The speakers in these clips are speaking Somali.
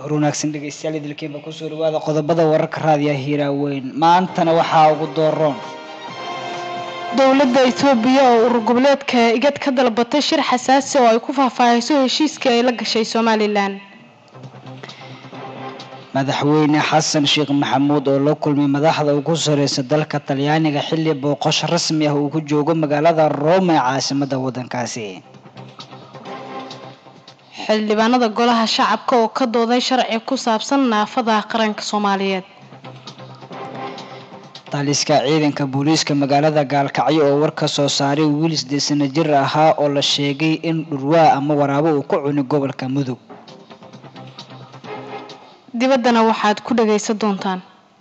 hor wanaagsan dhegeystayaal idilkeenba kusoo dhawaada qodobada wararka raadiya hiiraaweyn maantana waxaa ugu dooroon dowladda itoobiya oo urur goboleedka igad ka dalbatay shir xasaasi oo ay ku faahfaahayso heshiiskii ay la gashay somalilan madaxweyne xasan sheekh maxamuud oo la kulmay madaxda ugu sareysa dalka talyaaniga xilli booqasho rasmi ah uu ku joogo magaalada rome ee caasimada wadankaasi xildhibaanada golaha shacabka oo ka dooday sharci ku saabsan naafada qaranka soomaaliyeed taliska ciidanka booliiska magaalada gaalkacyo oo war ka soo saaray wiil sideed sano jir ahaa oo la sheegay in dhurwaa ama waraabo uu ku cuni gobolka mudug dibaddana waxaad ku dhagaysan doontaan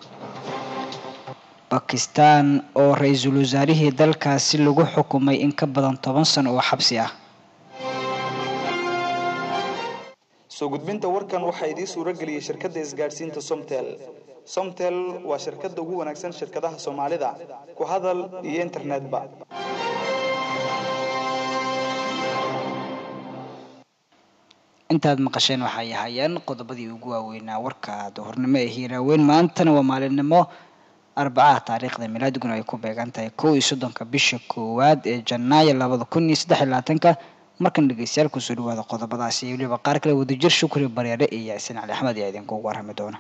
bakistan oo ra-iisul wasaarihii dalkaasi lagu xukumay in ka badan toban sano oo xabsi ah soo gudbinta warkan waxaa idiin suuro geliyey shirkadda isgaadhsiinta somtel somtel waa shirkadda ugu wanaagsan shirkadaha soomaalida ku hadal iyo internetba intaad maqasheen waxay ahaayeen qodobadii ugu waaweynaa warka duhurnimo ee hiiraaweyn maantana waa maalinimo arbacaha taariikhda milaadiguna ay ku beegan tahay kow iyo soddonka bisha koowaad ee janaayo labada kun iyo saddex iyo labaatanka markan dhegeystayaal kusoo dhawaada qodobadaasi iyo weliba qaar kale wadajir shukri bareere iyo yaasin cali axmed ayaa idinkugu warrami doona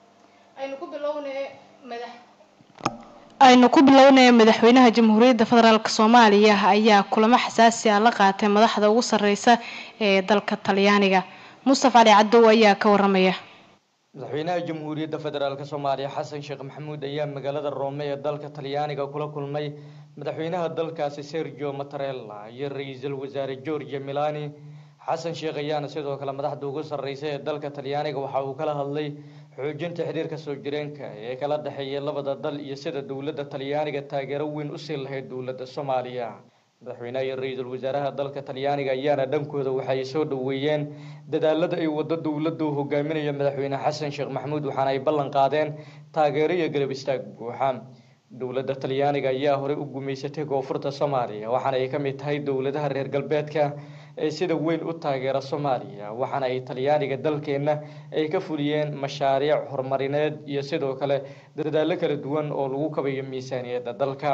aynu ku bilownaya madaxweynaha jamhuuriyadda federaalk soomaaliya ayaa kulamo xasaasi ah la qaatay madaxda ugu sareysa ee dalka talyaaniga mustafa cali cadow ayaa ka waramaya madaxweynaha jamhuuriyadda federaalk soomaaliya xasan sheekh maxamuud ayaa magaalada roome ee dalka talyaaniga kula kulmay madaxweynaha dalkaasi sergio matarella iyo ra-iisul wasaare georgia milani xasan sheekh ayaana sidoo kale madaxda ugu sarreysa ee dalka talyaaniga waxa uu kala hadlay xoojinta xiriirka soo jireenka ee kala dhexeeya labada dal iyo sida dowladda talyaaniga taageero weyn usii lahayd dowladda soomaaliya madaxweynaha iyo ra-iisul wasaaraha dalka talyaaniga ayaana dhankooda waxay soo dhoweeyeen dadaalada ay wado dowladda uu hogaaminaya madaxweyne xasan sheekh maxamuud waxaana ay ballan qaadeen taageero iyo garab istaag buuxa dowladda talyaaniga ayaa horey u gumaysatay koonfurta soomaaliya waxaana ay ka mid tahay dowladaha reer galbeedka ee sida weyn u taageera soomaaliya waxaana ay talyaaniga dalkeenna ay ka fuliyeen mashaariic horumarineed iyo sidoo kale dadaallo kala duwan oo lagu kabayo miisaaniyadda dalka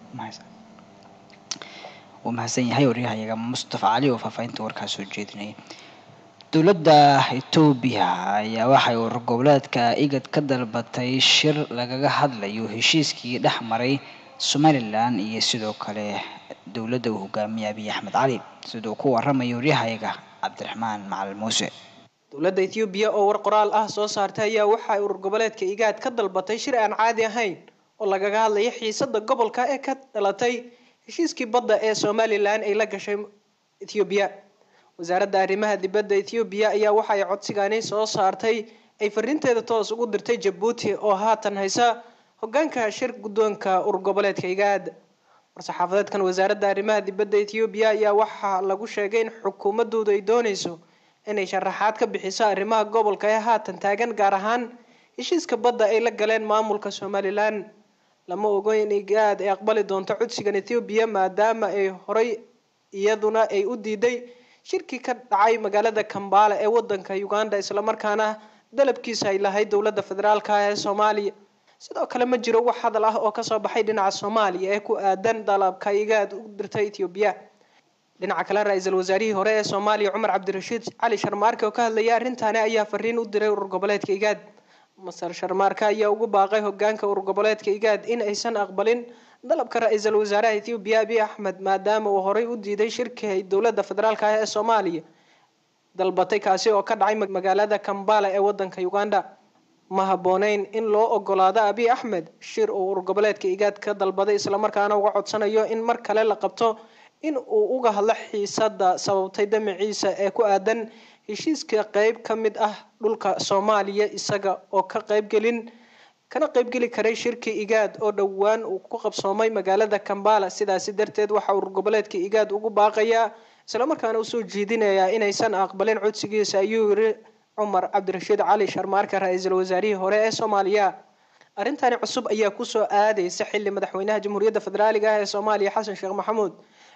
wuu mahadsan yahay waryahayaga mustafa cali oo faahfaahinta warkaas soo jeedinaya dowladda etoobiya ayaa waxay urur goboleedka igad ka dalbatay shir lagaga hadlayo heshiiskii dhex maray somalilan iyo sidoo kale dowladda uu hogaamiyay abiy axmed cali siduu ku waramayo waryahayaga cabdiraxmaan macalin muuse dowladda ethoobiya oo war qoraal ah soo saartay ayaa waxa ay urur goboleedka igaad ka dalbatay shir aan caadi ahayn oo lagaga hadlayo xiisada gobolka ee ka dhalatay heshiiskii badda ee somalilan ay la gashay ethoobiya wasaaradda arrimaha dibadda ethoobiya ayaa waxa ay codsigaani soo saartay ay fariinteeda toos ugu dirtay jabuuti oo haatan haysa hogaanka shir guddoonka urur goboleedka igaad war-saxaafadeedkan wasaaradda arrimaha dibadda ethoobiya ayaa waxaa lagu sheegay in xukuumadoodu ay dooneyso inay sharaxaad ka bixiso arrimaha gobolka ee haatan taagan gaar ahaan heshiiska badda ay la galeen maamulka somalilan lama ogo in igaad ay aqbali doonto codsigan ethoobiya maadaama ay horay iyaduna ay u diiday shirkii ka dhacay magaalada kambala ee wadanka uganda islamarkaana dalabkiisa ay lahayd dowladda federaalka ee soomaaliya sidoo kale ma jiro wax hadal ah oo kasoo baxay dhinaca soomaaliya ee ku aadan dalabka igaad u dirtay ethoobiya dhinaca kale ra-iisul wasaarihii hore ee soomaaliya cumar cabdirashiid cali sharmaarke oo ka hadlayay arrintaani ayaa fariin u diray urur goboleedka igaad masar sharmaarka ayaa ugu baaqay hogaanka urur goboleedka igaad in aysan aqbalin dalabka ra-iisul wasaaraha ethoobiya abiy axmed maadaama uu horey u diiday shirkii ay dowladda federaalka ah ee soomaaliya dalbatay kaasi oo ka dhacay magaalada kambala ee wadanka uganda ma habooneyn in loo ogolaado abiy axmed shir uu urur goboleedka igaad ka dalbaday islamarkaana uga codsanayo in mar kale la qabto in uu uga hadlo xiisada sababtay damaciisa ee ku aadan heshiiska qeyb ka mid ah dhulka soomaaliya isaga oo ka qeybgelin kana qeybgeli karay shirki igaad oo dhowaan uu ku qabsoomay magaalada kambala sidaasi darteed waxa urur goboleedka igaad ugu baaqayaa islamarkaana usoo jeedinayaa inaysan aqbalin codsigiisa ayuu yiri cumar cabdirashiid cali sharmaarka ra-iisul wasaarihii hore ee soomaaliya arrintani cusub ayaa kusoo aadeysa xili madaxweynaha jamhuuriyadda federaaliga ah ee soomaaliya xasan sheekh maxamuud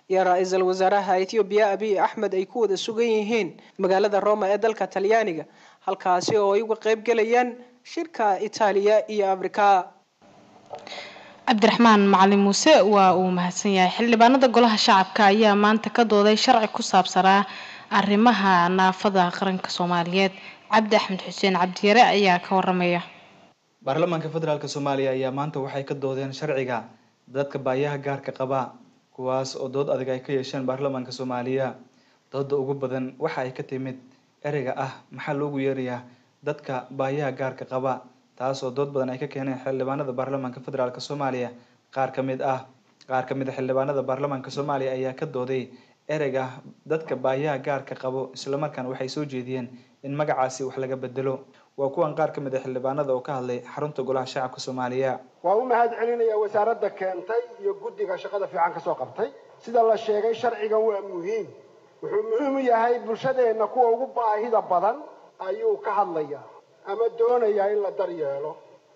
iyo ra-iisul wasaaraha ethoobiya abiy axmed ay ku wada sugan yihiin magaalada roma ee dalka talyaaniga halkaasi oo ay uga qeybgelayaan shirka itaaliya iyo afrika cabdiraxmaan macalin muuse waa uu mahadsan yahay xildhibaanada golaha shacabka ayaa maanta ka dooday sharci ku saabsanaa arrimaha naafada qaranka soomaaliyeed cabdi axmed xuseen cabdiyare ayaa ka waramaya baarlamaanka federaalk soomaaliya ayaa maanta waxay ka doodeen sharciga dadka baayaha gaarka qaba kuwaas oo dood adag ay ka yeesheen baarlamaanka soomaaliya dooda ugu badan waxa ay ka timid ereyga ah maxaa loogu yeerayaa dadka baayaha gaarka qaba taas oo dood badan ay ka keeneen xildhibaanada baarlamaanka federaalk soomaaliya qaar ka mid ah qaar ka mid a xildhibaanada baarlamaanka soomaaliya ayaa ka dooday ereyga dadka baayaha gaarka qabo islamarkaana waxay soo jeediyeen in magacaasi wax laga bedelo waa kuwan qaar ka mid a xildhibaanada oo ka hadlay xarunta golaha shacabka soomaaliya waa u mahad celinaya wasaaradda keentay iyo guddiga shaqada fiican ka soo qabtay sida la sheegay sharcigan waa muhiim wuxuu muhiim u yahay bulshadeenna kuwa ugu baahida badan ayuu ka hadlayaa ama doonayaa in la daryeelo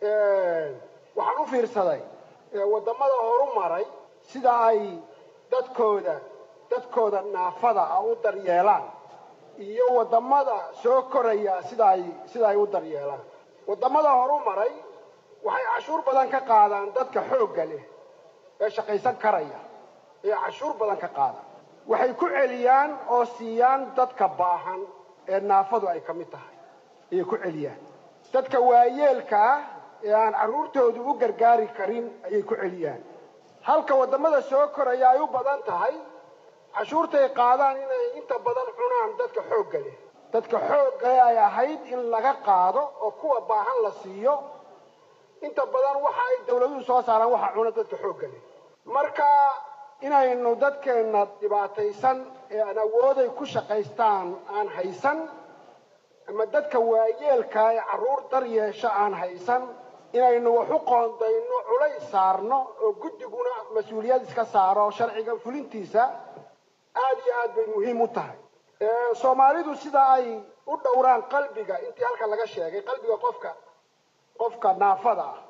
waxaan u fiirsaday waddamada horu maray sida ay dadkooda dadkooda naafada ah u daryeelaan iyo waddamada soo koraya sida ay sida ay u daryeelaan waddamada horu maray waxay cashuur badan ka qaadaan dadka xoogga leh ee shaqaysan karaya ee cashuur badan ka qaadaan waxay ku celiyaan oo siiyaan dadka baahan ee naafadu ay ka mid tahay ayay ku celiyaan dadka waayeelka ah ee aan carruurtoodu u gargaari karin ayay ku celiyaan halka waddamada soo koraya ay u badan tahay cashuurtay qaadaan inay inta badan cunaan dadka xoogga leh dadka xoogga ay ahayd in laga qaado oo kuwa baahan la siiyo inta badan waxa ay dawladuhu soo saaraan waxa cuna dadka xoogga leh marka inaynu dadkeenna dhibaataysan ee aan awooday ku shaqaystaan aan haysan ama dadka waayeelka ee carruur dar yeesha aan haysan inaynu wax u qoondayno culays saarno oo guddiguna mas-uuliyad iska saaro sharciga fulintiisa aada iyo aad bay muhiim u tahay soomaalidu sida ay u dhowraan qalbiga intii halka laga sheegay qalbiga qofka qofka naafada ah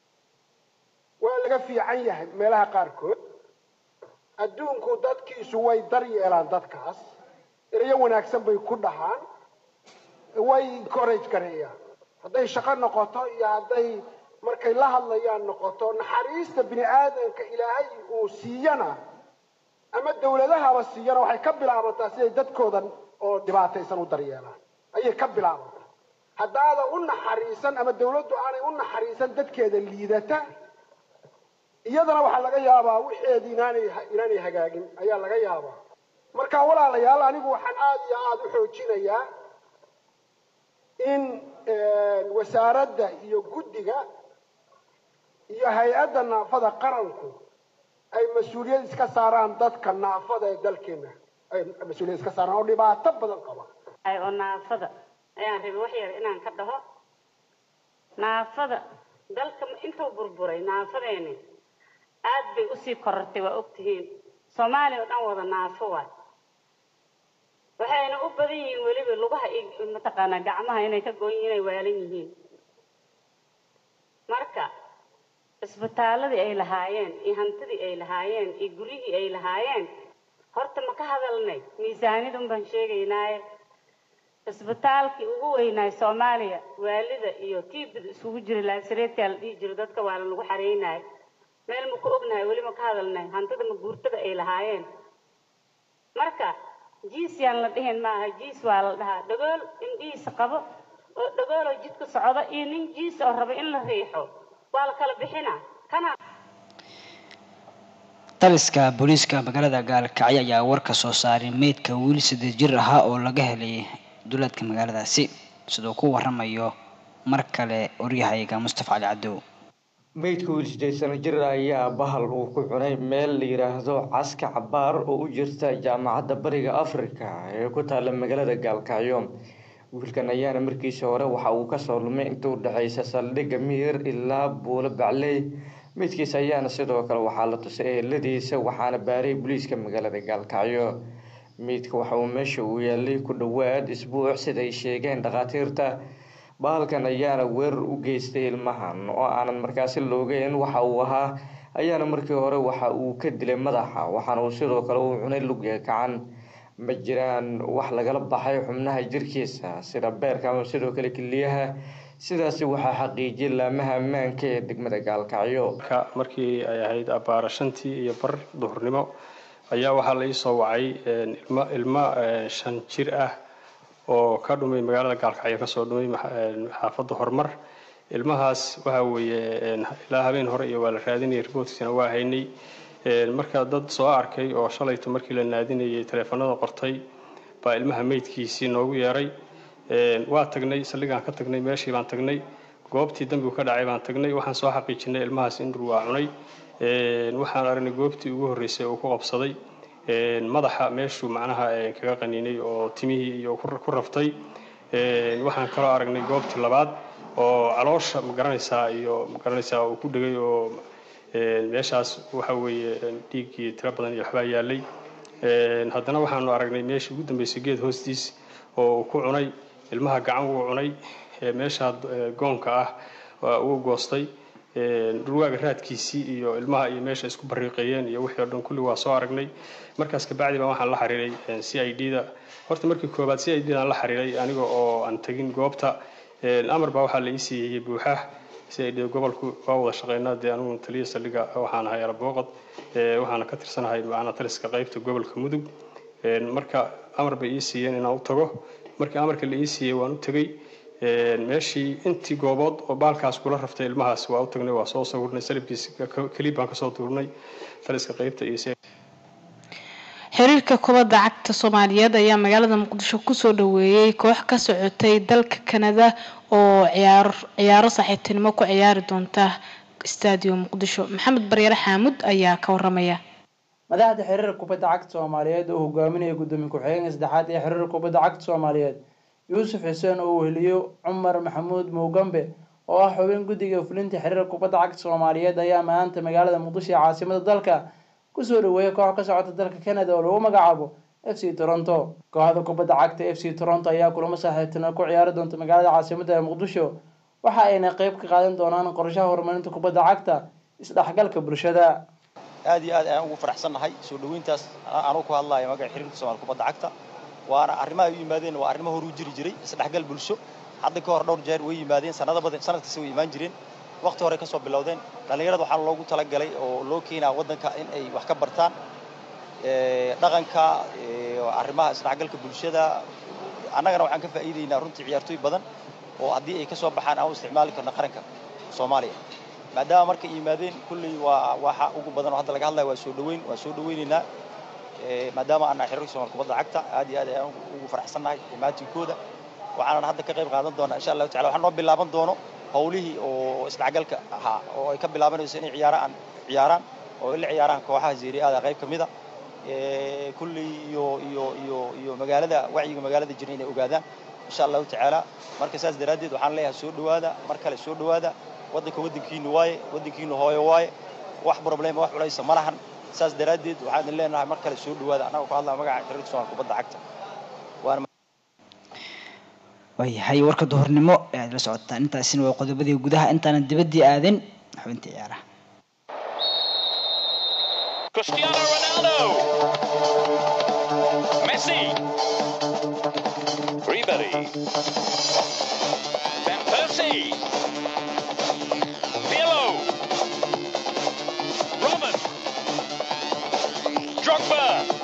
waa laga fiican yahay meelaha qaarkood adduunku dadkiisu way daryeelaan dadkaas erayo wanaagsan bay ku dhahaan way encourage gareeyaan hadday shaqo noqoto iyo hadday markay la hadlayaan noqoto naxariista bini aadamka ilaahay uu siiyana ama dawladahaba siiyana waxay ka bilaabantaa siday dadkoodan oo dhibaataysan u daryeelaan ayay ka bilaabantaa haddaadan u naxariisan ama dawladdu aanay u naxariisan dadkeeda liidata iyadana waxaa laga yaabaa wixeedii inaanay inaanay hagaagin ayaa laga yaabaa marka walaalayaal anigu waxaan aada iyo aada u xoojinayaa in wasaaradda iyo guddiga iyo hay-adda naafada qaranku ay mas-uuliyad iska saaraan dadka naafada ee dalkeena ay mas-uuliyad iska saaraan oo dhibaato badan qaba oo naafada ayaan rabay wax yar inaan ka dhaho naafada dalka intuu burburay naafadeeni aad bay usii korortay waa ogtihiin soomaaliya oo dhan wada naafo waay waxayna u badan yihiin weliba lugaha iyo mataqaanaa gacmaha inay ka goon yihiin inay waalan yihiin marka isbitaaladii ay lahaayeen iyo hantidii ay lahaayeen iyo guryihii ay lahaayeen horta ma ka hadalnay miisaanidun baan sheegaynaaye isbitaalkii ugu weynaay soomaaliya waalida iyo tiibida isugu jira laasireedkaa la dhihi jiro dadka waa lanagu xareynaay meel ma ku ognahay weli ma ka hadalnay hantida ma guurtada ay lahaayeen marka jiis yaan la dhihin maaha jiis waa la dhahaa dhagool indhihiisa qabo oo dhagooloo jidka socda iyo nin jiis oo raba in la riixo waa la kala bixina kana taliska booliiska magaalada gaalkacyo ayaa warka soo saaray meydka wiil saddeed jir ahaa oo laga helay duleedka magaaladaasi siduu ku waramayo mar kale oryahayga mustafa cali cadow meydka wiil sideed sano jir ayaa bahal uu ku cunay meel la yiraahdo caska cabaar oo u jirta jaamacadda bariga africa ee ku taala magaalada gaalkacyo wiilkan ayaana markiisa hore waxa uu kasoo lumay inta u dhexeysa saldhigga miir ilaa buulo bacley meydkiisa ayaana sidoo kale waxaa la tusay eheladiisa waxaana baaray booliiska magaalada gaalkacyo meydka waxa uu meesha uu yaalay ku dhowaad isbuuc sida ay sheegeen dhakhaatiirta bahalkan ayaana weerar u geystay ilmahan oo aanan markaasi loogeyn waxa uu ahaa ayaana markii hore waxa uu ka dilay madaxa waxaana uu sidoo kale uu cunay lugya gacan ma jiraan wax lagala baxay xubnaha jirkiisa sida beerka ama sidoo kale keliyaha sidaasi waxaa xaqiijiyay laamaha ammaanka ee degmada gaalkacyo markii ay ahayd abbaara shantii iyo bar duhurnimo ayaa waxaa la ii soo wacay ilmo ilmo shan jir ah oo ka dhumay magaalada gaalkacyo kasoo dhumay xaafadda horumar ilmahaas waxa weeye ilaa habeen hore iyo waa la raadinayay riboodkiisana waa haynay marka dad soo arkay oo shalayto markii la naadinayay taleefanada qortay baa ilmaha meydkiisii noogu yeeray waa tagnay saldhigaan ka tagnay meeshii baan tagnay goobtii dambigu ka dhacay baan tagnay waxaan soo xaqiijinay ilmahaas in dhur waa cunay waxaan aragnay goobtii ugu horreysay uu ku qabsaday madaxa meeshuu macnaha kaga qaniinay oo timihii iyo ku raftay waxaan kaloo aragnay goobtii labaad oo caloosha magaranaysaa iyo magaranaysaa uu ku dhegay oo meeshaas waxa weeye dhiiggii tiro badan iyo waxbaa yaalay haddana waxaanu aragnay meeshii ugu dambeysay geed hoostiis oo uu ku cunay ilmaha gacan wuu cunay meeshaa goonka ah wuu goostay dhurwaaga raadkiisii iyo ilmaha iyo meesha isku bariiqeeyeen iyo wixii oo dhan kulli waa soo aragnay markaas kabacdi baa waxaan la xiriiray c i d da horta markii koobaad c i d daan la xiriiray aniga oo aan tegin goobta amar baa waxaa la ii siiyey buuxah c i d gobolku waa wada shaqeynaa dee anigu taliya saldhiga waxaan ahay alabooqod waxaana ka tirsanahay macnaa taliska qaybta gobolka mudug marka amar bay ii siiyeen inaan u tago markii amarka la ii siiyey waan u tegey meeshii intii goobood oo baalkaas kula raftay ilmahaas waa u tagnay waa soo sawirnay salibkiis kelib baan kasoo tuurnay taliska qaybta iyo xiriirka kubadda cagta soomaaliyeed ayaa magaalada muqdisho kusoo dhaweeyey koox ka socotay dalka kanada oo ciyaar ciyaaro saaxiibtinimo ku ciyaari doonta stadium muqdisho maxamed baryare xaamud ayaa ka waramaya madaxda xiriirka kubadda cagta soomaaliyeed oo hogaaminaya gudoomiye ku-xigeenka saddexaad ee xiriirka kubadda cagta soomaaliyeed yuusuf xuseen oo weheliyo cumar maxamuud muugambe oo ah xubin guddiga fulinta xiriirka kubadda cagta soomaaliyeed ayaa maanta magaalada muqdisho ee caasimada dalka kusoo dhaweeyay koox ka socota dalka canada oo lagu magacaabo f c toronto kooxda kubadda cagta f c toronto ayaa kulamo saaxiibtinimo ku ciyaari doonta magaalada caasimada ee muqdisho waxa ayna qeyb ka qaadan doonaan qorshaha horumarinta kubadda cagta isdhexgalka bulshada aad iyo aad ayaan ugu faraxsannahay soo dhaweyntaas anuu ku hadlayo magaca xiriirka soomaali kubadda cagta waana arrimaha u yimaadeen waa arrimo horu jiri jiray isdhexgal bulsho hadda ka hor dhowr jeer way yimaadeen sanado badan sanad kasta way imaan jireen waqti hore kasoo bilowdeen dhallinyarada waxaa loogu talagalay oo loo keenaa waddanka in ay wax ka bartaan dhaqanka arrimaha isdhexgalka bulshada annagana waxaan ka faa'iidaynaa runtii ciyaartooy badan oo haddii ay kasoo baxaan aan u isticmaali karno qaranka soomaaliya maadaama markay yimaadeen kulley waa waxa ugu badan oo hadda laga hadlaya waa soo dhaweyn waa soo dhaweynaynaa maadaama aan nahay xiriirka soomaali kubadda cagta aad iyo aad ayaan ugu faraxsannahay imaatinkooda waxaanan hadda ka qayb qaadan doonaa insha allahu tacala waxaa noo bilaaban doono howlihii oo isdhexgalka ahaa oo ay ka bilaabanayso inay ciyaaraan ciyaaraan oo ay la ciyaaraan kooxaha zeeriyaada qayb ka mid a kulley iyo iyo iyo iyo magaalada wacyiga magaalada jira inay ogaadaan insha allahu tacaala marka saas daraaddeed waxaan leeyahay soo dhawaada mar kale soo dhawaada waddanka waddankiinu waaye waddankiinu hooyo waaye wax problema wax culaysa ma lahan saas daraaddeed waxaan idin leenahay mar kale soo dhawaada annaga ku hadlaya magaca xiriirka soomaali kubadda cagta waana waayahay warka duhurnimo ee aad la socotaan intaasina waa qodobadii gudaha intaanan dibaddii aadin xubintii ciyaaraha Cristiano Ronaldo. Messi. Ribery. Van Persie. Pirlo. Robin. Drogba.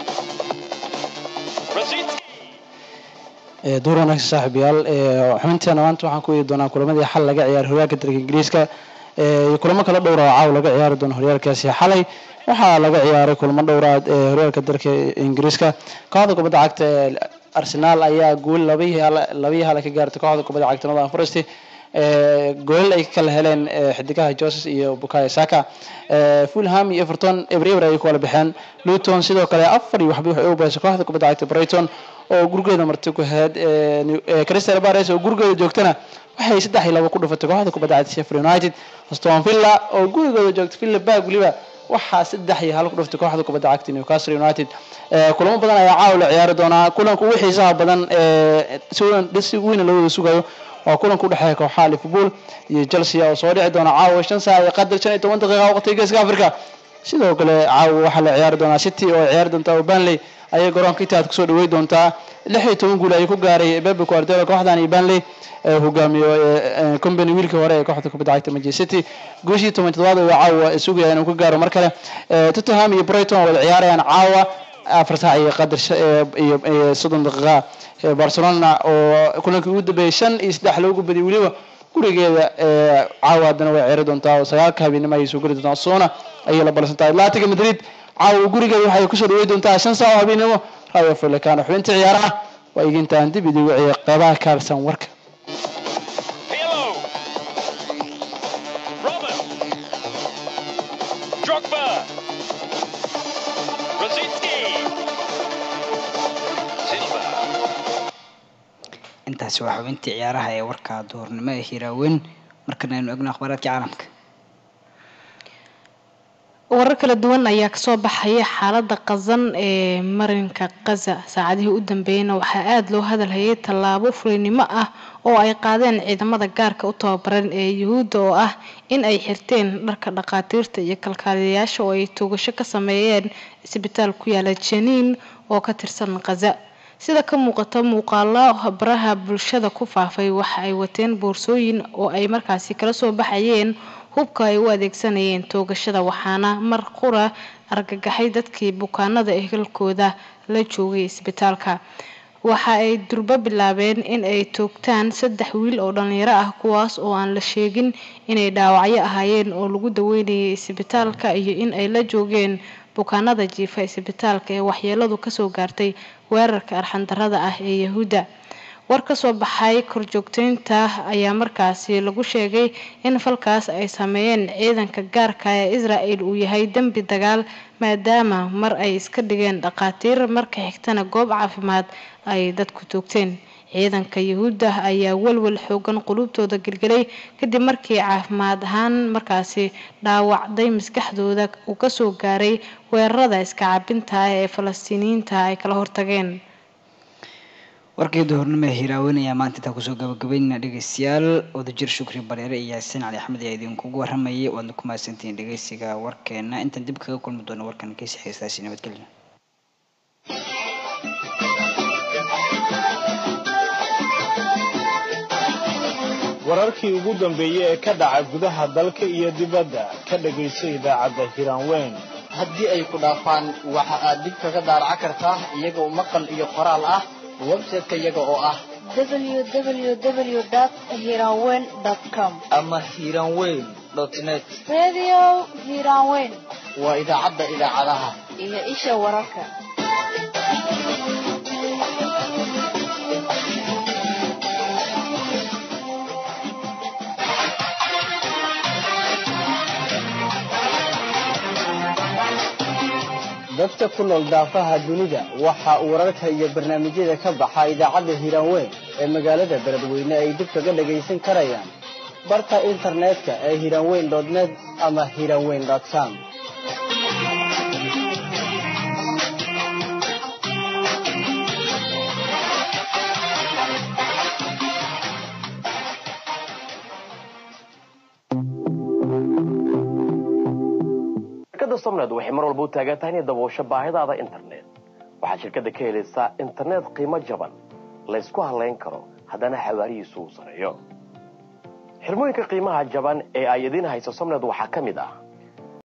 Rosicki. duur wanaagsan saaxiibayaal xubinteena maanta waxaan ku eegi doonaa kulamadii xal laga ciyaaray horyaalka dalka ingiriiska iyo kulamo kala dhowra oo caaw laga ciyaari doono horyaalkaasi xalay waxaa laga ciyaaray kulamo dhowraad ee horyaalka dalka ingiriiska kooxda kubadda cagta ee arsenaal ayaa guul labaiyo labaiyo hal ka gaartay kooxda kubadda cagta northern forest goolal ay kala heleen xidigaha joses iyo bukayo saka fulham iyo everton eber eber ayay ku kala baxeen luton sidoo kale afar iyo waxba waxay u baysay kooxda kubadda cagta brighton oo gurigeeda marti ku ahayd crystal palace oo gurigeeda joogtana waxay saddex iyo labo ku dhufatay kooxda kubadda cagta sheffield united aston villa oo gurigooda joogta villa bag weliba waxaa saddex iyo hal ku dhuftay kooxda kubadda cagta newcastle united kulamo badan ayaa caawa la ciyaari doonaa kulanka ugu xiisaha badan si weyn loo wada sugayo waa kulanka udhexeeya kooxaha liverpool iyo chelsea oo soo dhici doona caawa shan saac iyo qadar shan iyo toban daqiiqa waqtiga geeska africa sidoo kale caawa waxaa la ciyaari doonaa city oo ciyaari doontaa oo banley ayay garoonka itaad kusoo dhawey doontaa lix iyo toban guul ayuu ku gaaray bebe guardiola kooxdan iyo banley ee hogaamiyo ee company wiilkii hore ee kooxda kubadda cagta manchester city guushii toban toddobaad oo caawa sugaya inuu ka gaaro mar kale Ee, tottenham iyo brighton wada ciyaarayaan caawa afar saac iyo qadar sha- ee, iyo iyo soddon daqiiqa Ee, barcelona oo kulankii ugu dambeeyay shan iyo saddex loogu badiyay weliba gurigeeda ee, caawa haddana way ciyaari doontaa oo sagaalka habeenimo ayay soo geli doontaa sona ayay la balsan tahay atletico madrid caawa gurigeeda waxay kusoo dhawey doontaa shan saac oo habeenimo rayo falekano xubinta ciyaaraha waa igintaan dib idigu ciyaar qeybaha kaarsan warka Pirlo. Robert. Drogba. Rosicki. Silva. intaasi waa xubintii ciyaaraha ee warka duhurnimo ee hiraaweyn markana aynu egno akhbaaraadka caalamka warar kala duwan ayaa kasoo baxaya xaalada qazan ee marinka kaza saacadihii u dambeeyeyna waxaa aada loo hadalhayay tallaabo fulinimo ah oo ay qaadeen ciidamada gaarka u tababaran ee yuhuudda oo ah in ay xirteen dharka dhaqaatiirta iyo kalkaaliyayaasha oo ay toogasho ka sameeyeen isbitaal ku yaala janiin oo ka tirsan kaza sida ka muuqata muuqaalo baraha bulshada ku faafay waxa ay wateen boorsooyin oo ay markaasi kala soo baxayeen hubka ay u adeegsanayeen toogashada waxaana mar qura argagaxay dadkii bukaanada ehelkooda la joogay isbitaalka waxa ay durbo bilaabeen in ay toogtaan saddex wiil oo dhalinyaro ah kuwaas oo aan la sheegin inay dhaawacyo ahaayeen oo lagu daweynayay isbitaalka iyo in ay la joogeen bukaanada jiifa isbitaalka ee waxyeeladu kasoo gaartay weerarka arxandarada ah ee yahuudda war ka soo baxay korjoogteynta ayaa markaasi lagu sheegay in falkaas ay sameeyeen ciidanka gaarka ee israel uu yahay dembi dagaal maadaama mar ay iska dhigeen dhaqaatiir marka xigtana goob caafimaad ay dadku toogteen ciidanka yahuudda ayaa walwal xoogan qulubtooda gelgelay kadib markii caafimaad ahaan markaasi dhaawacday maskaxdooda uu kasoo gaaray weerarada iska cabinta ah ee falastiiniyiinta ay kala hortageen warkii duhurnimo ee hiraaweyn ayaa maanta intaa kusoo gabagabeynayna dhegeystayaal wadajir shukri bareere iyo yaasiin cali axmed ayaa idinkugu waramayay waadna ku mahadsantihiin dhegeysiga warkeena intaan dib kaga kulmi doono warkan keesi xiistaasi nabadgelyo wararkii ugu dambeeyey ee ka dhaca gudaha dalka iyo dibadda ka dhagayso idaacadda hiraanweyn haddii ay ku dhaafaan waxa aad dib kaga daaraca kartaa iyagoo maqal iyo qoraal ah website-ka iyaga oo ah www.hiranweyn.com ama hiranweyn net Radio Hiranweyn waa idaacadda idaacadaha iyo isha wararka. dadka ku nool daafaha dunida waxa uu wararka iyo barnaamijyada ka baxa idaacadda hiranweyn ee magaalada beledweyne ay dib kaga dhagaysan karayaan barta internetka ee hiranweyn net ama hiranweyn com shirkadda somned waxay mar walba u taagan tahay inay daboosho baahidaada internet waxaad shirkadda ka helaysaa internet qiimo jaban laysku halayn karo haddana xawaarihiisu uu sareeyo xirmooyinka qiimaha jaban ee ay idiin hayso somned waxaa ka mid ah